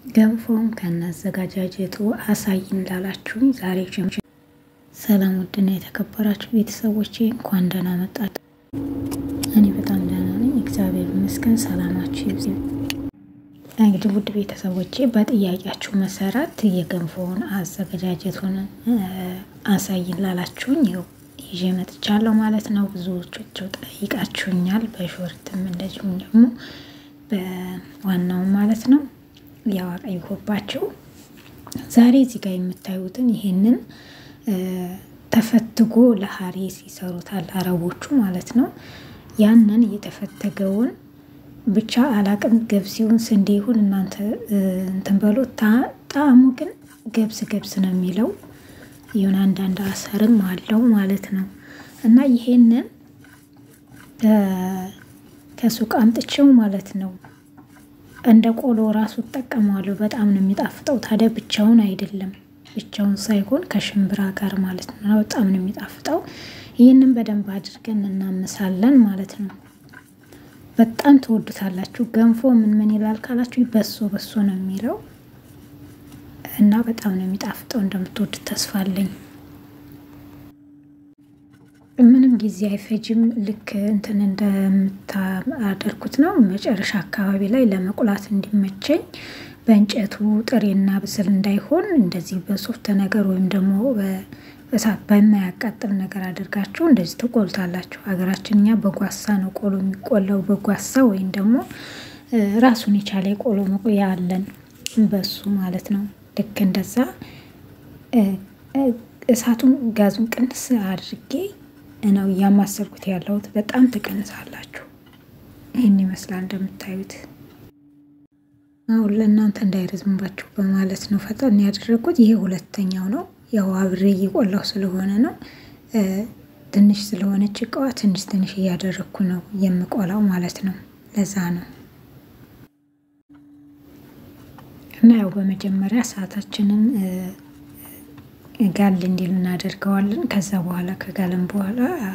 ገንፎውን ከናዘጋጃጀቱ አሳይን ላላችሁኝ ዛሬ ሰላም ውድና የተከበራችሁ ቤተሰቦቼ እንኳን ደህና መጣችሁ። እኔ በጣም ደህና ነኝ፣ እግዚአብሔር ይመስገን። ሰላማችሁ ይብዛ። እንግዲህ ውድ ቤተሰቦቼ በጥያቄያችሁ መሰረት የገንፎውን አዘገጃጀቱን አሳይን ላላችሁኝ ይኸው ይዤ መጥቻለሁ ማለት ነው። ብዙዎቻቸው ጠይቃችሁኛል፣ በሾርትም እንደዚሁም ደግሞ በዋናው ማለት ነው ያው አቀይሆባቸው ዛሬ እዚህ ጋር የምታዩትን ይሄንን ተፈትጎ ለሀሬስ ይሰሩታል አረቦቹ ማለት ነው። ያንን የተፈተገውን ብቻ አላቅም ገብስ ይሁን ስንዴ ይሁን እናንተ እንትን በሎ ጣዕሙ ግን ገብስ ገብስ ነው የሚለው ይሁን አንዳንድ አሰርም አለው ማለት ነው። እና ይሄንን ከሱቅ አምጥቼው ማለት ነው እንደ ቆሎ ራሱ እጠቀመዋለሁ። በጣም ነው የሚጣፍጠው። ታዲያ ብቻውን አይደለም፣ ብቻውን ሳይሆን ከሽምብራ ጋር ማለት ነው። በጣም ነው የሚጣፍጠው። ይህንን በደንብ አድርገን እናምሳለን ማለት ነው። በጣም ትወዱታላችሁ። ገንፎ ምን ምን ይላል ካላችሁ በሶ በሶ ነው የሚለው እና በጣም ነው የሚጣፍጠው። እንደምትወዱት ተስፋ አለኝ። ምንም ጊዜ አይፈጅም። ልክ እንትን እንደምታደርጉት ነው። መጨረሻ አካባቢ ላይ ለመቁላት እንዲመቸኝ በእንጨቱ ጥሬና ብስል እንዳይሆን እንደዚህ በሶፍት ነገር ወይም ደግሞ በእሳት በማያቃጥል ነገር አድርጋችሁ እንደዚህ ትቆልታላችሁ። ሀገራችን እኛ በጓሳ ነው ቆሎ የሚቆላው፣ በጓሳ ወይም ደግሞ ራሱን የቻለ የቆሎ መቆያ አለን፣ በሱ ማለት ነው። ልክ እንደዛ እሳቱን ጋዙን ቅንስ አድርጌ ነው እያማሰልኩት ያለሁት። በጣም ትቀንሳላችሁ። ይህን ይመስላል እንደምታዩት። አሁን ለእናንተ እንዳይረዝምባችሁ በማለት ነው ፈጠን ያደረግኩት። ይሄ ሁለተኛው ነው። ያው አብሬ እየቆላሁ ስለሆነ ነው። ትንሽ ስለሆነች እቃዋ ትንሽ ትንሽ እያደረግኩ ነው የምቆላው ማለት ነው። ለዛ ነው እና ያው በመጀመሪያ ሰዓታችንን ጋል እንዲል እናደርገዋለን። ከዛ በኋላ ከጋለን በኋላ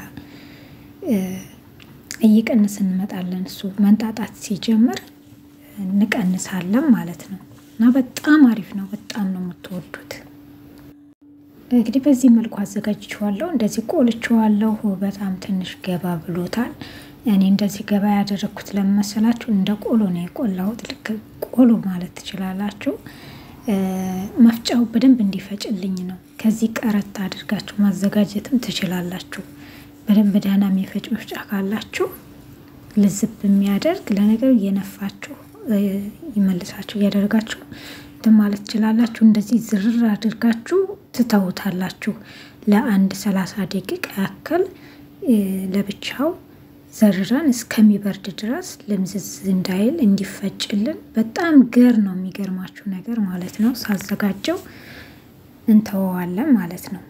እየቀንስ እንመጣለን። እሱ መንጣጣት ሲጀምር እንቀንሳለን ማለት ነው እና በጣም አሪፍ ነው። በጣም ነው የምትወዱት። እንግዲህ በዚህ መልኩ አዘጋጅቼዋለሁ። እንደዚህ ቆልቼዋለሁ። በጣም ትንሽ ገባ ብሎታል። እኔ እንደዚህ ገባ ያደረግኩት ለመሰላችሁ እንደ ቆሎ ነው የቆላሁት። ልክ ቆሎ ማለት ትችላላችሁ። መፍጫው በደንብ እንዲፈጭልኝ ነው። ከዚህ ቀረት አድርጋችሁ ማዘጋጀትም ትችላላችሁ። በደንብ ደህና የሚፈጭ መፍጫ ካላችሁ ልዝብ የሚያደርግ ለነገሩ እየነፋችሁ ይመልሳችሁ እያደረጋችሁ እንትን ማለት ትችላላችሁ። እንደዚህ ዝርር አድርጋችሁ ትተውታላችሁ ለአንድ ሰላሳ ደቂቃ ያክል ለብቻው ዘርረን እስከሚበርድ ድረስ ልምዝዝ እንዳይል እንዲፈጭልን በጣም ገር ነው የሚገርማችሁ ነገር ማለት ነው። ሳዘጋጀው እንተወዋለን ማለት ነው።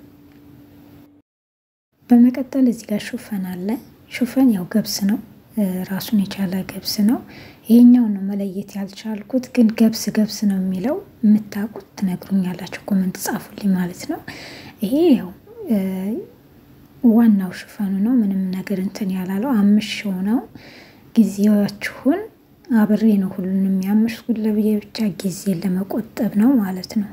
በመቀጠል እዚህ ጋር ሹፈን አለ። ሹፈን ያው ገብስ ነው፣ ራሱን የቻለ ገብስ ነው። ይሄኛው ነው መለየት ያልቻልኩት፣ ግን ገብስ ገብስ ነው የሚለው የምታውቁት ትነግሩኛላችሁ፣ ኮመንት ጻፉልኝ ማለት ነው። ይሄ ያው ዋናው ሽፈኑ ነው። ምንም ነገር እንትን ያላለው አምሽው ነው። ጊዜያችሁን አብሬ ነው ሁሉንም የሚያምሽኩት ለብዬ ብቻ ጊዜ ለመቆጠብ ነው ማለት ነው።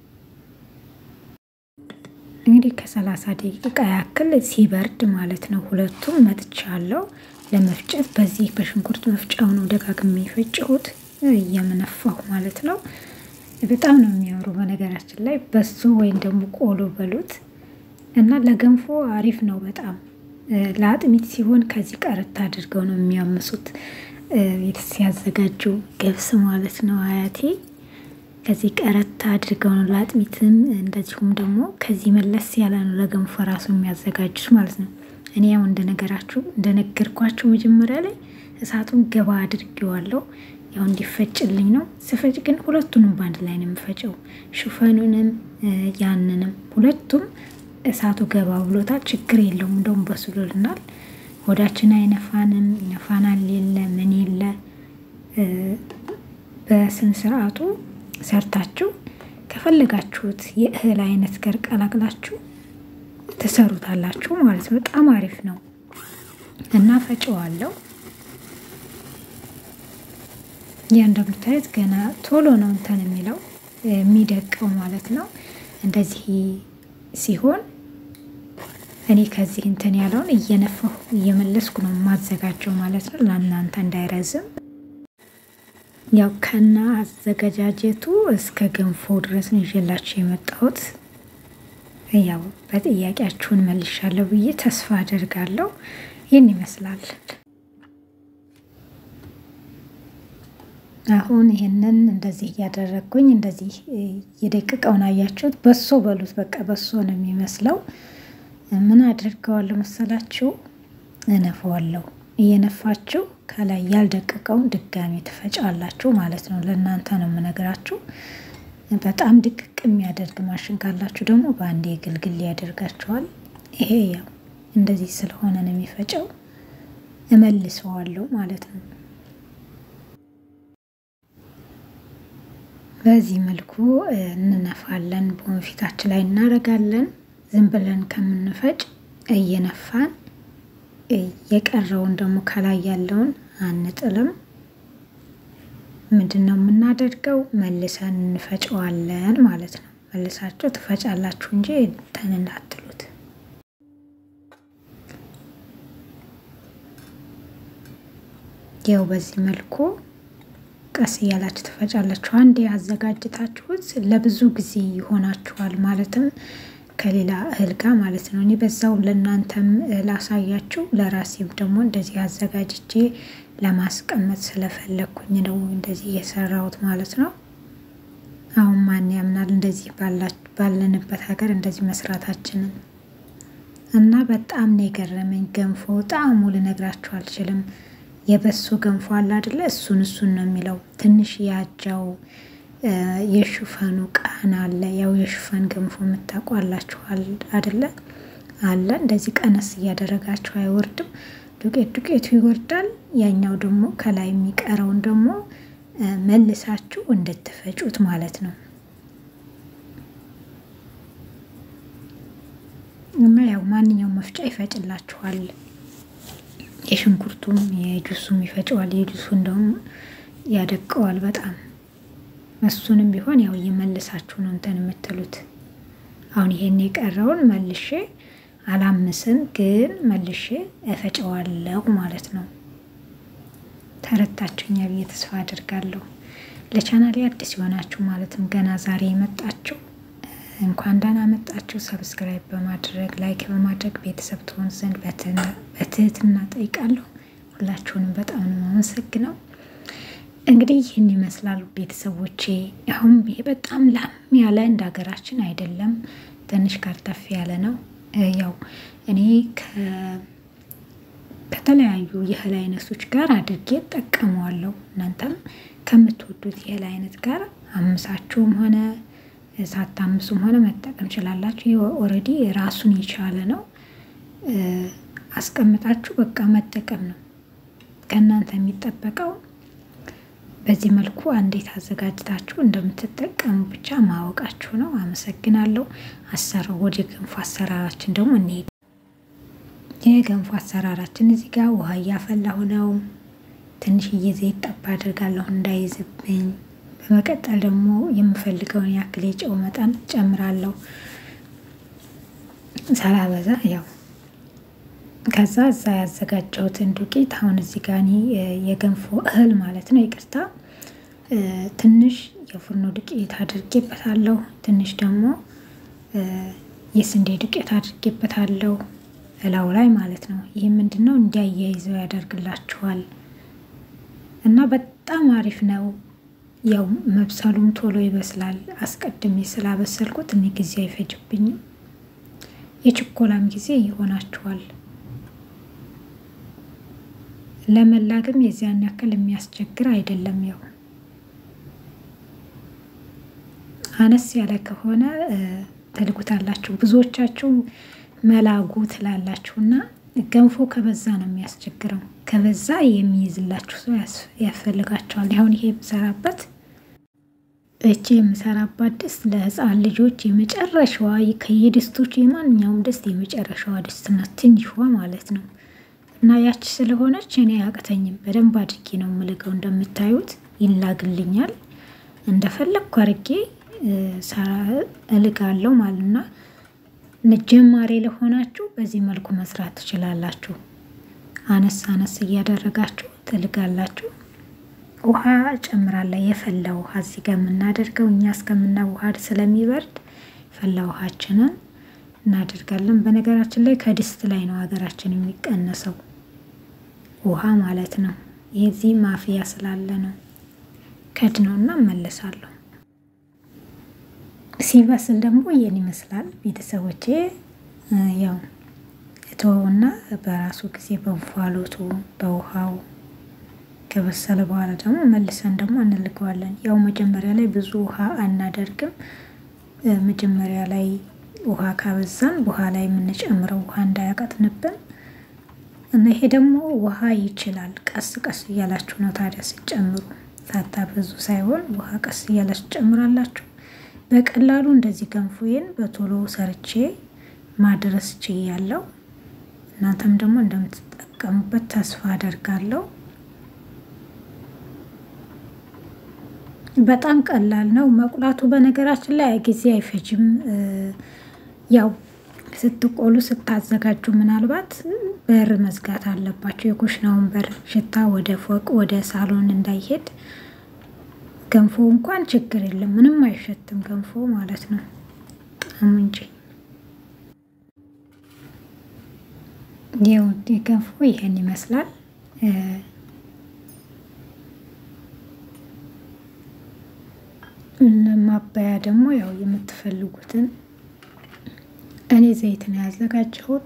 እንግዲህ ከሰላሳ ደቂቃ ያክል ሲበርድ ማለት ነው። ሁለቱም መጥቻለሁ ለመፍጨት። በዚህ በሽንኩርት መፍጫው ነው ደጋግሜ የፈጨሁት እየመነፋሁ ማለት ነው። በጣም ነው የሚያምሩ በነገራችን ላይ በሱ ወይም ደግሞ ቆሎ በሉት እና ለገንፎ አሪፍ ነው በጣም ለአጥሚት ሲሆን ከዚህ ቀረት አድርገው ነው የሚያምሱት ሲያዘጋጁ ገብስ ማለት ነው አያቴ ከዚህ ቀረት አድርገው ነው ለአጥሚትም እንደዚሁም ደግሞ ከዚህ መለስ ያለ ነው ለገንፎ ራሱ የሚያዘጋጁት ማለት ነው እኔ ያው እንደነገራችሁ እንደነገርኳችሁ መጀመሪያ ላይ እሳቱን ገባ አድርጌዋለሁ ያው እንዲፈጭልኝ ነው ስፈጭ ግን ሁለቱንም በአንድ ላይ ነው የምፈጨው ሹፈኑንም ያንንም ሁለቱም እሳቱ ገባ ብሎታል። ችግር የለውም። እንደውም በስሎልናል። ሆዳችን አይነፋንም። ይነፋናል የለ ምን የለ በስን ስርዓቱ ሰርታችሁ ከፈለጋችሁት የእህል አይነት ጋር ቀላቅላችሁ ትሰሩታላችሁ ማለት ነው። በጣም አሪፍ ነው እና ፈጨዋለሁ። ያ እንደምታዩት ገና ቶሎ ነው እንትን የሚለው የሚደቀው ማለት ነው። እንደዚህ ሲሆን እኔ ከዚህ እንትን ያለውን እየነፋሁ እየመለስኩ ነው የማዘጋጀው ማለት ነው፣ ለእናንተ እንዳይረዝም። ያው ከና አዘገጃጀቱ እስከ ገንፎ ድረስ ነው ይዤላችሁ የመጣሁት። ያው በጥያቄያችሁን መልሻለሁ ብዬ ተስፋ አደርጋለሁ። ይህን ይመስላል። አሁን ይህንን እንደዚህ እያደረግኩኝ እንደዚህ የደቅቀውን አያችሁት። በሶ በሉት በቃ በሶ ነው የሚመስለው። ምን አድርገዋለሁ መሰላችሁ? እነፈዋለሁ። እየነፋችሁ ከላይ ያልደቀቀውን ድጋሚ ትፈጫላችሁ ማለት ነው። ለእናንተ ነው የምነግራችሁ። በጣም ድቅቅ የሚያደርግ ማሽን ካላችሁ ደግሞ በአንዴ ግልግል ያደርጋችኋል። ይሄ ያው እንደዚህ ስለሆነ ነው የሚፈጨው። እመልሰዋለሁ ማለት ነው። በዚህ መልኩ እንነፋለን። በወንፊታችን ላይ እናደርጋለን። ዝም ብለን ከምንፈጭ እየነፋን የቀረውን ደግሞ ከላይ ያለውን አንጥልም። ምንድን ነው የምናደርገው? መልሰን እንፈጨዋለን ማለት ነው። መልሳችሁ ትፈጫላችሁ እንጂ እንትን እንዳትሉት። ያው በዚህ መልኩ ቀስ እያላችሁ ትፈጫላችሁ። አንዴ ያዘጋጅታችሁት ለብዙ ጊዜ ይሆናችኋል። ማለትም ከሌላ እህል ጋር ማለት ነው። እኔ በዛው ለእናንተም ላሳያችሁ፣ ለራሴም ደግሞ እንደዚህ አዘጋጅቼ ለማስቀመጥ ስለፈለግኩኝ ነው እንደዚህ እየሰራሁት ማለት ነው። አሁን ማን ያምናል እንደዚህ ባለንበት ሀገር እንደዚህ መስራታችንን እና በጣም ነው የገረመኝ። ገንፎ ጣዕሙ ልነግራችሁ አልችልም። የበሶ ገንፎ አለ አይደለ? እሱን እሱን ነው የሚለው። ትንሽ ያጃው የሽፈኑ ቃና አለ። ያው የሽፈን ገንፎ የምታውቋላችኋል አይደለ? አለ እንደዚህ ቀነስ እያደረጋችሁ አይወርድም። ዱቄት ዱቄቱ ይወርዳል። ያኛው ደግሞ ከላይ የሚቀረውን ደግሞ መልሳችሁ እንድትፈጩት ማለት ነው። እና ያው ማንኛውም መፍጫ ይፈጭላችኋል። የሽንኩርቱም የጁሱም ይፈጨዋል። የጁሱን ደግሞ ያደቀዋል በጣም እሱንም ቢሆን ያው እየመልሳችሁ ነው እንትን የምትሉት። አሁን ይሄን የቀረውን መልሼ አላምስም፣ ግን መልሼ እፈጨዋለሁ ማለት ነው። ተረታችሁኛ ብዬ ተስፋ አድርጋለሁ። ለቻናሌ አዲስ የሆናችሁ ማለትም ገና ዛሬ የመጣችሁ እንኳን ደህና መጣችሁ። ሰብስክራይብ በማድረግ ላይክ በማድረግ ቤተሰብ ትሆን ዘንድ በትህትና ጠይቃለሁ። ሁላችሁንም በጣም ነው የማመሰግነው። እንግዲህ ይህን ይመስላሉ ቤተሰቦቼ። አሁን ይሄ በጣም ላም ያለ እንደ ሀገራችን አይደለም፣ ትንሽ ካርተፍ ያለ ነው። ያው እኔ ከተለያዩ የእህል አይነቶች ጋር አድርጌ ጠቀመዋለሁ። እናንተም ከምትወዱት የእህል አይነት ጋር አምሳችሁም ሆነ ሳታምሱም ሆነ መጠቀም ችላላችሁ። ይህ ኦልሬዲ ራሱን የቻለ ነው። አስቀምጣችሁ በቃ መጠቀም ነው ከእናንተ የሚጠበቀው። በዚህ መልኩ እንዴት አዘጋጅታችሁ እንደምትጠቀሙ ብቻ ማወቃችሁ ነው። አመሰግናለሁ። አሰራው ወደ ገንፎ አሰራራችን ደግሞ እንሄድ። የገንፎ አሰራራችን እዚህ ጋር ውሃ እያፈላሁ ነው። ትንሽዬ ዘይት ጠብ አድርጋለሁ እንዳይዝብኝ። በመቀጠል ደግሞ የምፈልገውን ያክል የጨው መጠን ጨምራለሁ ሳላበዛ ያው ከዛ እዛ ያዘጋጀሁትን ዱቄት አሁን እዚህ ጋር እኔ የገንፎ እህል ማለት ነው፣ ይቅርታ ትንሽ የፉርኖ ዱቄት አድርጌበታለሁ። ትንሽ ደግሞ የስንዴ ዱቄት አድርጌበታለሁ እላው ላይ ማለት ነው። ይህ ምንድን ነው እንዲያያይዘው ያደርግላችኋል እና በጣም አሪፍ ነው። ያው መብሰሉም ቶሎ ይበስላል። አስቀድሜ ስላበሰልኩት እኔ ጊዜ አይፈጅብኝም። የችኮላም ጊዜ ይሆናችኋል። ለመላግም የዚያን ያክል የሚያስቸግር አይደለም። ያው አነስ ያለ ከሆነ ትልጉታላችሁ። ብዙዎቻችሁ መላጉ ትላላችሁ እና ገንፎ ከበዛ ነው የሚያስቸግረው። ከበዛ የሚይዝላችሁ ሰው ያስፈልጋቸዋል። አሁን ይሄ የምሰራበት እቺ የምሰራባት ድስት ለሕፃን ልጆች የመጨረሻዋ ከየድስቶች የማንኛውም ድስት የመጨረሻዋ ድስት ናት፣ ትንሿ ማለት ነው። እና ያቺ ስለሆነች እኔ አያቅተኝም። በደንብ አድርጌ ነው የምልገው። እንደምታዩት ይላግልኛል። እንደፈለግኩ አድርጌ እልጋለሁ ማለት ነው። ጀማሪ ለሆናችሁ በዚህ መልኩ መስራት ትችላላችሁ። አነስ አነስ እያደረጋችሁ ትልጋላችሁ። ውሃ እጨምራለሁ። የፈላ ውሃ እዚህ ጋር የምናደርገው እኛ እስከምናዋሃድ ስለሚበርድ ፈላ ውሃችንን እናደርጋለን። በነገራችን ላይ ከድስት ላይ ነው ሀገራችን የሚቀነሰው ውሃ ማለት ነው። የዚህ ማፍያ ስላለ ነው። ከድ ነው እና እመለሳለሁ። ሲበስል ደግሞ ይህን ይመስላል ቤተሰቦቼ። ያው እተወውና በራሱ ጊዜ በእንፋሎቱ በውሃው ከበሰለ በኋላ ደግሞ መልሰን ደግሞ እንልገዋለን። ያው መጀመሪያ ላይ ብዙ ውሃ አናደርግም። መጀመሪያ ላይ ውሃ ካበዛን በኋላ የምንጨምረው ውሃ እንዳያቀጥንብን እና ይሄ ደግሞ ውሃ ይችላል። ቀስ ቀስ እያላችሁ ነው ታዲያ ስጨምሩ፣ ሳታበዙ ሳይሆን ውሃ ቀስ እያላችሁ ጨምራላችሁ። በቀላሉ እንደዚህ ገንፎዬን በቶሎ ሰርቼ ማድረስ ችያለሁ። እናንተም ደግሞ እንደምትጠቀሙበት ተስፋ አደርጋለሁ። በጣም ቀላል ነው መቁላቱ። በነገራችን ላይ ጊዜ አይፈጅም። ያው ስትቆሉ ስታዘጋጁ ምናልባት በር መዝጋት አለባቸው። የኩሽናውን በር ሽታ ወደ ፎቅ ወደ ሳሎን እንዳይሄድ። ገንፎ እንኳን ችግር የለም ምንም አይሸትም ገንፎ ማለት ነው። ጣም እንጂ ይኸው ገንፎ ይሄን ይመስላል። ማባያ ደግሞ ያው የምትፈልጉትን እኔ ዘይት ነው ያዘጋጀሁት።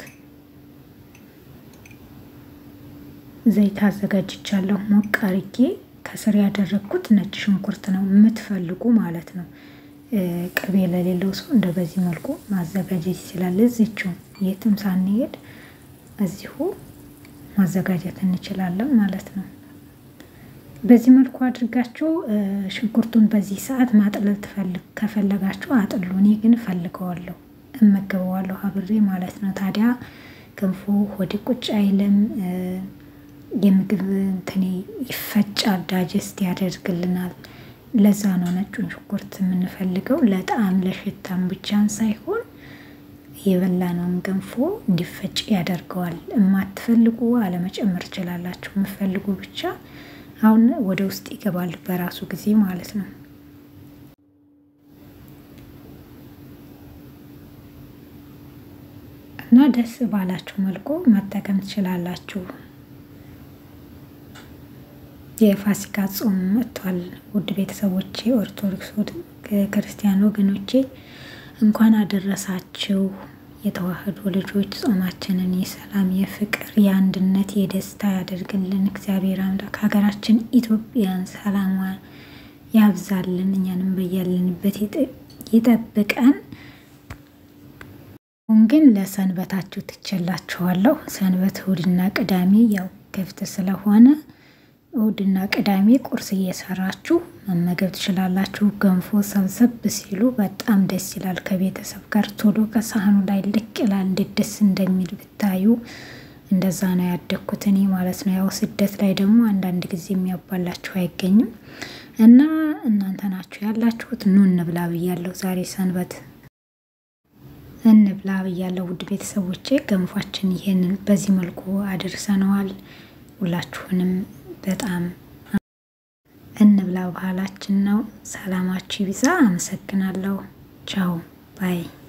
ዘይት አዘጋጅቻለሁ ሞቅ አርጌ ከስር ያደረግኩት ነጭ ሽንኩርት ነው የምትፈልጉ ማለት ነው። ቅቤ ለሌለው ሰው እንደ በዚህ መልኩ ማዘጋጀት ይችላል። እዚችው የትም ሳንሄድ እዚሁ ማዘጋጀት እንችላለን ማለት ነው። በዚህ መልኩ አድርጋችሁ ሽንኩርቱን በዚህ ሰዓት ማጥለል ትፈልግ ከፈለጋችሁ አጥሉ። እኔ ግን እፈልገዋለሁ እመገበዋለሁ አብሬ ማለት ነው። ታዲያ ገንፎ ሆዴ ቁጭ አይልም። የምግብ እንትኔ ይፈጫል፣ ዳጀስት ያደርግልናል። ለዛ ነው ነጩን ሽንኩርት የምንፈልገው ለጣዕም ለሽታም ብቻን ሳይሆን የበላነውን ገንፎ እንዲፈጭ ያደርገዋል። የማትፈልጉ አለመጨመር ትችላላችሁ። የምፈልጉ ብቻ አሁን ወደ ውስጥ ይገባል በራሱ ጊዜ ማለት ነው። እና ደስ ባላችሁ መልኩ መጠቀም ትችላላችሁ። የፋሲካ ጾም መጥቷል። ውድ ቤተሰቦቼ፣ ኦርቶዶክስ ክርስቲያን ወገኖቼ እንኳን አደረሳችሁ። የተዋህዶ ልጆች ጾማችንን የሰላም፣ የፍቅር፣ የአንድነት፣ የደስታ ያደርግልን እግዚአብሔር አምላክ ሀገራችን ኢትዮጵያን ሰላሟን ያብዛልን፣ እኛንም በያለንበት ይጠብቀን። አሁን ግን ለሰንበታችሁ ትችላችኋለሁ። ሰንበት እሁድና ቅዳሜ ያው ክፍት ስለሆነ እሁድና ቅዳሜ ቁርስ እየሰራችሁ መመገብ ትችላላችሁ። ገንፎ ሰብሰብ ሲሉ በጣም ደስ ይላል። ከቤተሰብ ጋር ቶሎ ከሳህኑ ላይ ልቅ ይላል። እንዴት ደስ እንደሚል ብታዩ። እንደዛ ነው ያደግኩት እኔ ማለት ነው። ያው ስደት ላይ ደግሞ አንዳንድ ጊዜ የሚያባላችሁ አይገኝም እና እናንተ ናችሁ ያላችሁት። ኑ እንብላ ብያለሁ። ዛሬ ሰንበት እንብላ ብያለሁ። ውድ ቤተሰቦቼ ገንፏችን ይሄንን በዚህ መልኩ አድርሰነዋል። ሁላችሁንም በጣም እንብላ ባህላችን ነው። ሰላማችሁ ይብዛ። አመሰግናለሁ። ቻው ባይ